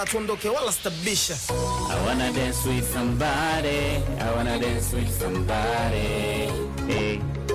tuondoke wala stabisha I wanna dance with somebody. I wanna dance with somebody. Hey.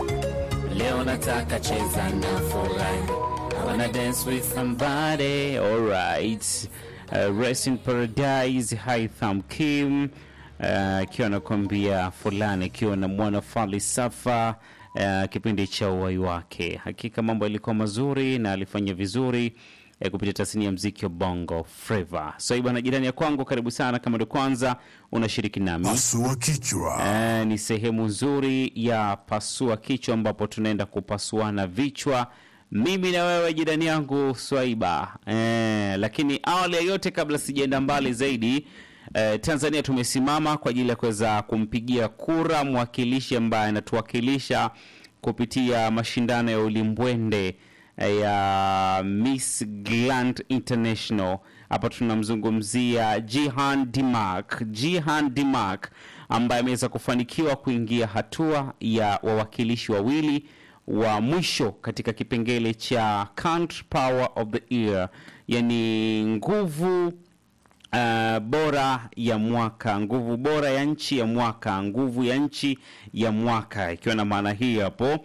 Leo nataka cheza na furahi. I wanna dance with somebody. Alright. Uh, Rest in Paradise, Haitham Kim akiwa uh, anakuambia fulani akiwa na mwana falsafa uh, kipindi cha uwai wake. Hakika mambo yalikuwa mazuri na alifanya vizuri eh, kupitia tasnia ya mziki wa bongo flava. So bwana, jirani ya kwangu, karibu sana. Kama ndio kwanza unashiriki nami Pasua kichwa. Eh, ni sehemu nzuri ya pasua kichwa ambapo tunaenda kupasuana vichwa mimi na wewe jirani yangu Swaiba. Eh, lakini awali ya yote, kabla sijaenda mbali zaidi eh, Tanzania tumesimama kwa ajili ya kuweza kumpigia kura mwakilishi ambaye anatuwakilisha kupitia mashindano ya ulimbwende eh, ya Miss Grand International. Hapa tunamzungumzia Jihan Dimak. Jihan Dimak ambaye ameweza kufanikiwa kuingia hatua ya wawakilishi wawili wa mwisho katika kipengele cha Country Power of the Year, yani nguvu uh, bora ya mwaka, nguvu bora ya nchi ya mwaka, nguvu ya nchi ya mwaka, ikiwa na maana hii hapo,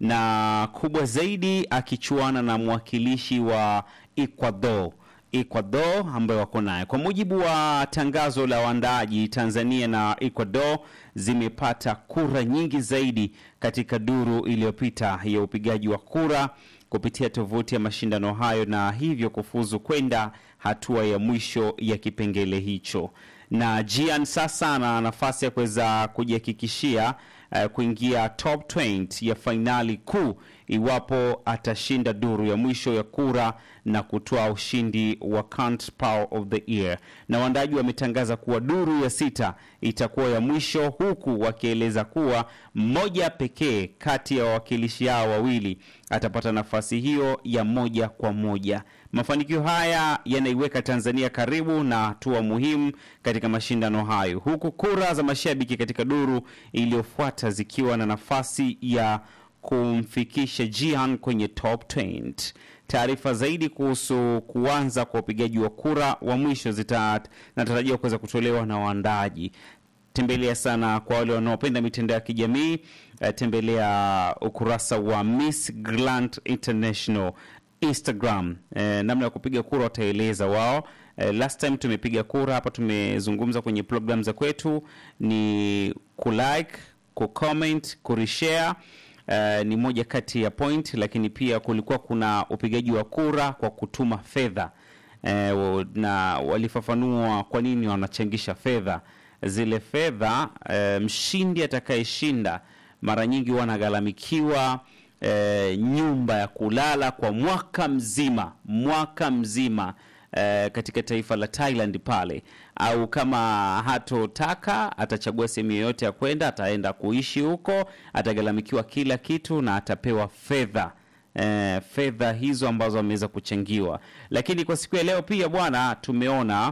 na kubwa zaidi akichuana na mwakilishi wa Ecuador Ecuador ambayo wako naye. Kwa mujibu wa tangazo la waandaaji, Tanzania na Ecuador zimepata kura nyingi zaidi katika duru iliyopita ya upigaji wa kura kupitia tovuti ya mashindano hayo na hivyo kufuzu kwenda hatua ya mwisho ya kipengele hicho. Na Jian sasa ana nafasi ya kuweza kujihakikishia uh, kuingia top 20 ya fainali kuu iwapo atashinda duru ya mwisho ya kura na kutoa ushindi wa Country Power of the Year. Na waandaji wametangaza kuwa duru ya sita itakuwa ya mwisho, huku wakieleza kuwa mmoja pekee kati ya wawakilishi hao wawili atapata nafasi hiyo ya moja kwa moja. Mafanikio haya yanaiweka Tanzania karibu na hatua muhimu katika mashindano hayo, huku kura za mashabiki katika duru iliyofuata zikiwa na nafasi ya kumfikisha Jihan kwenye top 20. Taarifa zaidi kuhusu kuanza kwa upigaji wa kura wa mwisho zinatarajiwa kuweza kutolewa na waandaaji. Tembelea sana kwa wale wanaopenda mitandao ya kijamii eh, tembelea ukurasa wa Miss Grand International Instagram. Eh, namna ya kupiga kura wataeleza wao. Eh, last time tumepiga kura hapa, tumezungumza kwenye program za kwetu ni kulike, kucomment, kureshare Uh, ni moja kati ya point, lakini pia kulikuwa kuna upigaji wa kura kwa kutuma fedha uh, na walifafanua kwa nini wanachangisha fedha zile fedha. Uh, mshindi atakayeshinda mara nyingi huwa anagharamikiwa uh, nyumba ya kulala kwa mwaka mzima, mwaka mzima eh, katika taifa la Thailand pale, au kama hatotaka atachagua sehemu yoyote ya kwenda, ataenda kuishi huko, atagharamikiwa kila kitu na atapewa fedha eh, fedha hizo ambazo ameweza kuchangiwa. Lakini kwa siku ya leo pia bwana, tumeona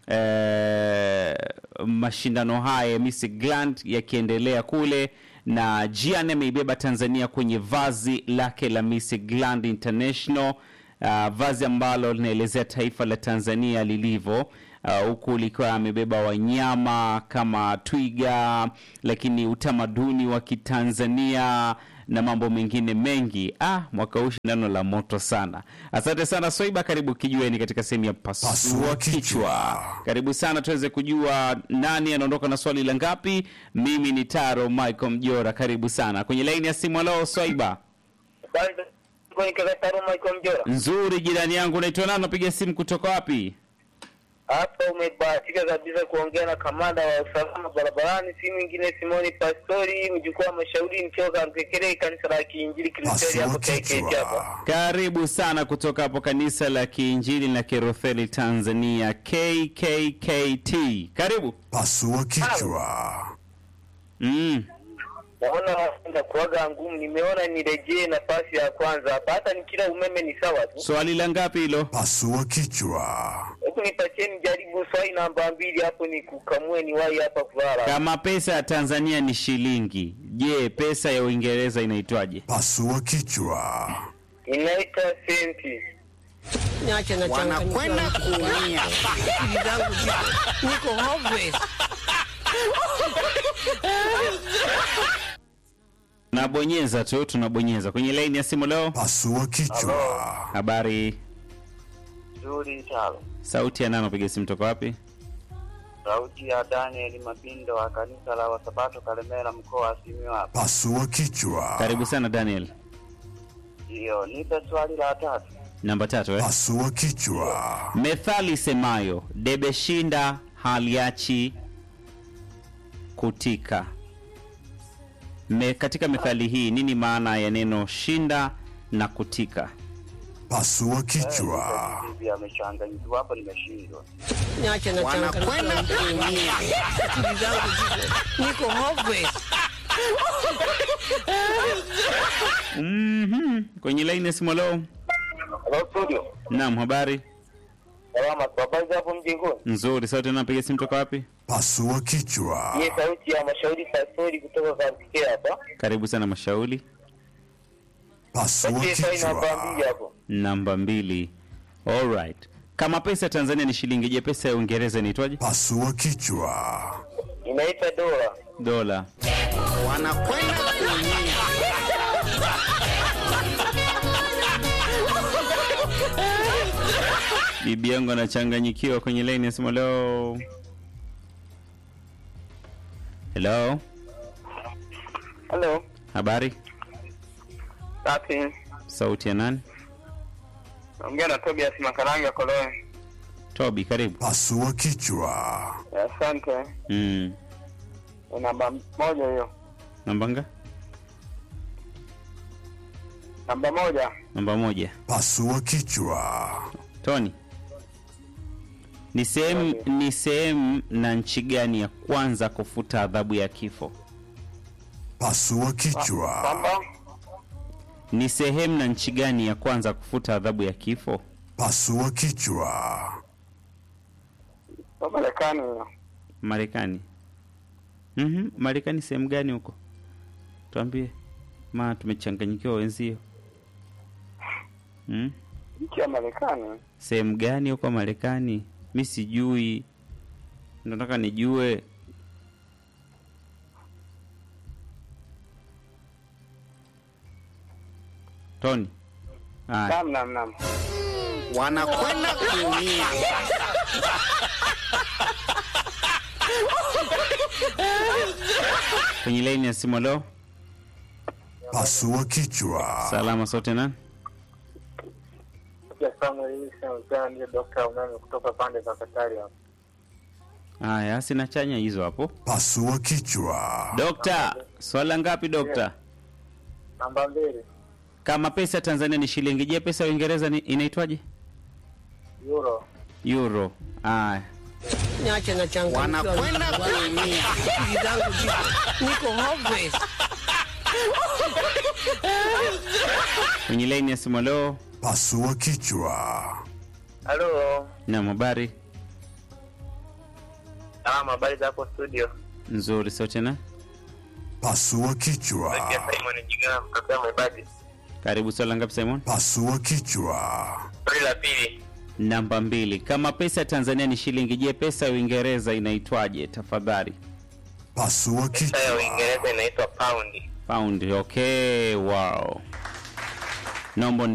eh, mashindano haya ya Miss Grand yakiendelea kule na Jian ameibeba Tanzania kwenye vazi lake la Miss Grand International uh, vazi ambalo linaelezea taifa la Tanzania lilivyo huku uh, likiwa amebeba wanyama kama twiga, lakini utamaduni wa Kitanzania na mambo mengine mengi. Ah, mwaka huu shindano la moto sana. Asante sana Swaiba, karibu kijueni katika sehemu ya pasua Pasua kichwa. kichwa. Karibu sana tuweze kujua nani anaondoka na swali la ngapi. Mimi ni Taro Michael Mjora, karibu sana kwenye laini ya simu. Halo Swaiba. Michael Mjora. Nzuri, jirani yangu, unaitwa nani? Unapiga simu kutoka wapi? Hapa umebahatika kabisa kuongea na kamanda wa usalama barabarani, si mwingine Simoni Pastori, mjukuu wa mashauri mchoka Mkekere, kanisa la Kiinjili Kilutheri hapo Pasua KKT hapa. kichwa. Karibu sana kutoka hapo kanisa la Kiinjili na Kirutheli Tanzania KKKT. Karibu. Pasua kichwa. Mm. Naona enda kuaga ngumu, nimeona nirejee nafasi ya kwanza hapa, hata nikila umeme ni sawa tu. Swali la ngapi hilo? Pasua kichwa. Hebu nipatie nijaribu swali namba mbili hapo, nikukamue niwahi hapa kulala. Kama pesa ya Tanzania ni shilingi, je, pesa ya Uingereza inaitwaje? Pasua kichwa. Inaitwa senti. Niache na Wanakwenda kuumia. Akili zangu ziko niko hopeless. Tunabonyeza tu, tunabonyeza kwenye laini ya simu leo. Pasua kichwa. Habari, Nzuri talo. sauti ya nani? Piga simu toka wapi? Sauti ya Daniel Mabindo wa kanisa la Wasabato Kalemera mkoa wa Simiyu hapa. Pasua kichwa. Karibu sana Daniel. Ndiyo, nipe swali la tatu. Namba tatu eh? Pasua kichwa. Methali semayo debe shinda haliachi kutika. Me, katika methali hii nini maana ya neno shinda na kutika? Pasua kichwa. Hivi amechanganyikiwa hapo, nimeshindwa. Niache na Wanakwenda kuumia. Akili zangu ziko niko hopeless. Mhm. Kwenye laini ya simu leo. Hello studio. Naam, habari Salama, habari za hapo mjengoni? nzuri. Sauti napiga simu toka wapi? Pasua kichwa. Hii sauti ya mashauri pastori kutoka Kampikia hapa. Karibu sana Mashauri. Pasua Patie saini namba mbili kichwa. hapo. Namba mbili. Alright. Kama pesa ya Tanzania ni shilingi, je, pesa ya Uingereza inaitwaje? Pasua kichwa. Inaitwa dola. Dola. Wanakwenda kuumia. Bibi yangu anachanganyikiwa kwenye laini ya simu leo. Hello, Hello. habari? Safi. Sauti ya nani? Naongea na Tobias Makaranga Koloe. Toby, karibu. Pasua kichwa. Asante. Mm. Ni Namba moja hiyo. Namba nga? Namba moja. Namba moja. Pasua kichwa. Tony, ni sehemu ni sehemu na nchi gani ya kwanza kufuta adhabu ya kifo? Pasua kichwa. Kwamba Ni sehemu na nchi gani ya kwanza kufuta adhabu ya kifo? Pasua kichwa. kwa Marekani hiyo. Marekani. Mhm, Marekani sehemu gani huko? Tuambie. Ma tumechanganyikiwa wenzio. Hmm? Nchi ya Marekani. Sehemu gani huko Marekani? Mi sijui. Nataka nijue. Tony. Ah, Naam, naam, naam. Wanakwenda kuumia. kwenye laini ya simu leo. Pasua kichwa. Salama sote na Ndiye Dr. Umeme kutoka pande za Katari hapa. haya, sina chanya hizo hapo. Pasua kichwa. Dokta, swala ngapi dokta? Namba mbili. Kama pesa ya Tanzania ni shilingi, je, pesa ya Uingereza ni- inaitwaje? Euro. Euro. Haya. Niache na changanyikiwa. Wanakwenda kuumia. Akili zangu ziko niko hopeless. Kwenye laini ya simu leo. Pasua kichwa. Halo. Na habari Salama, habari za hapo studio. nzuri sote na Pasua kichwa. Simon Jigana mtokea Mwebadi. karibu. Swala ngapi Simon? Pasua kichwa. Swali la pili. Namba mbili. Kama pesa ya Tanzania ni shilingi, je, pesa ya Uingereza inaitwaje? Tafadhali. Pasua Pesa ya kichwa. Uingereza inaitwa paundi. Pound. Okay, wow. Naomba